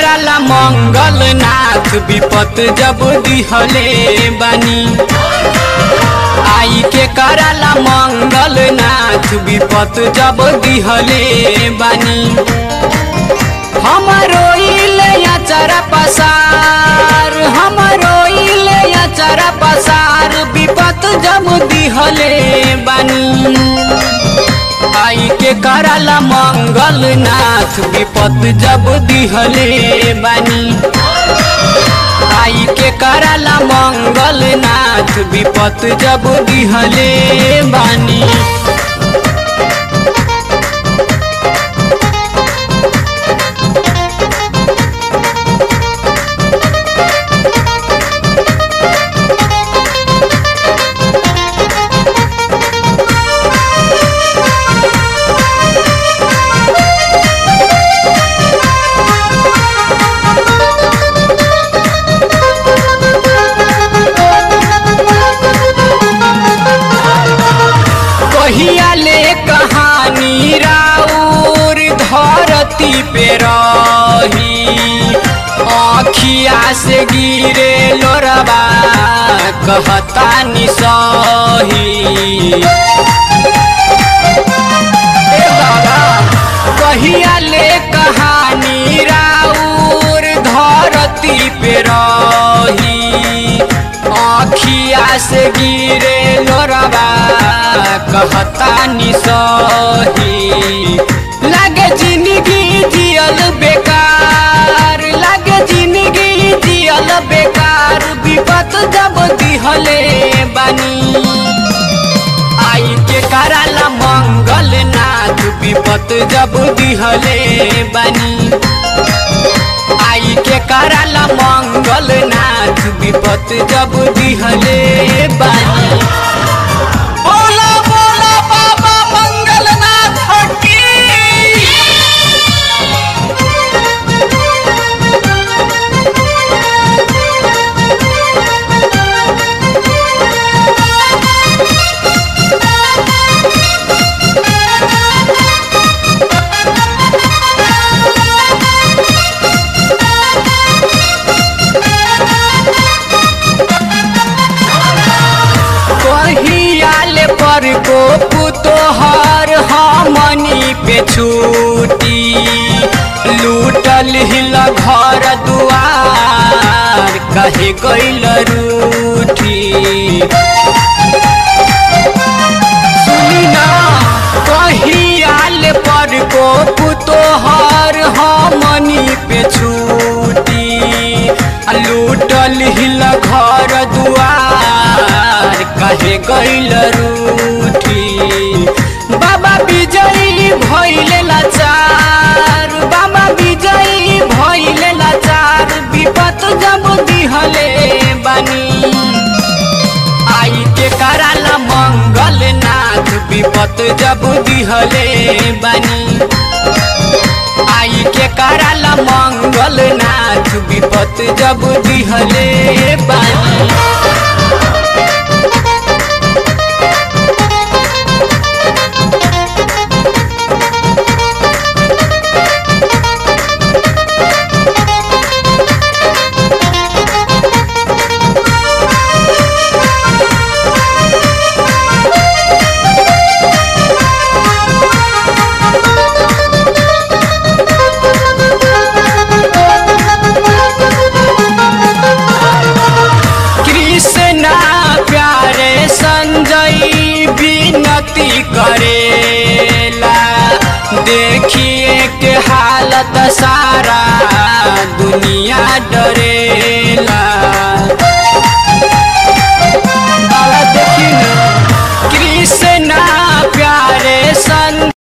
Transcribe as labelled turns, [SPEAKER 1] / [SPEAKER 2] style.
[SPEAKER 1] कराला मंगल नाथ विपत जब दिहले बानी आई के कराला मंगल नाथ विपत जब दिहले बानी हमरो इले अचरा पसार हमरो इले अचरा पसार विपत जब दिहले बानी आई के कराला मंगल नाथ विपत जब दिहले बानी आई के कराला मंगल नाथ विपत जब दिहले बानी कहिया ले कहानी राउर धरती पे रही आखिया से गिरे लोरबा कहता निसही ए बाबा, कहिया ले कहानी राउर धरती पे रही आखिया से गिरे लोरबा कहता निसही लागे जिंदगी जियल बेकार लागे जिंदगी जियल बेकार विपत जब दिहले बानी आई के कराला मंगल नाथ विपत जब दिहले बानी आई के कराला मंगल नाथ विपत जब दिहले बानी बोला बोला बाबा मंगल नाथ की कहियाल पर को पुतोहर हमनी पे छूटी लूटल हिल घर दुआर कहे गइल रूठी सुनी ना कहियाल पर को पुतोहर हमनी पे छूटी लूटल हिल घर दुआर कहे गइल रूठी बाबा विजयी भइले लाचार बाबा विजयी भइले लाचार विपत जब दिहले बानी आई के कराला मंगल नाथ विपत जब दिहले बानी आई के कराला मंगल नाथ विपत जब दिहले बानी कृष्णा प्यारे संजय विनती करेला देखिए के हालत सारा दुनिया डरे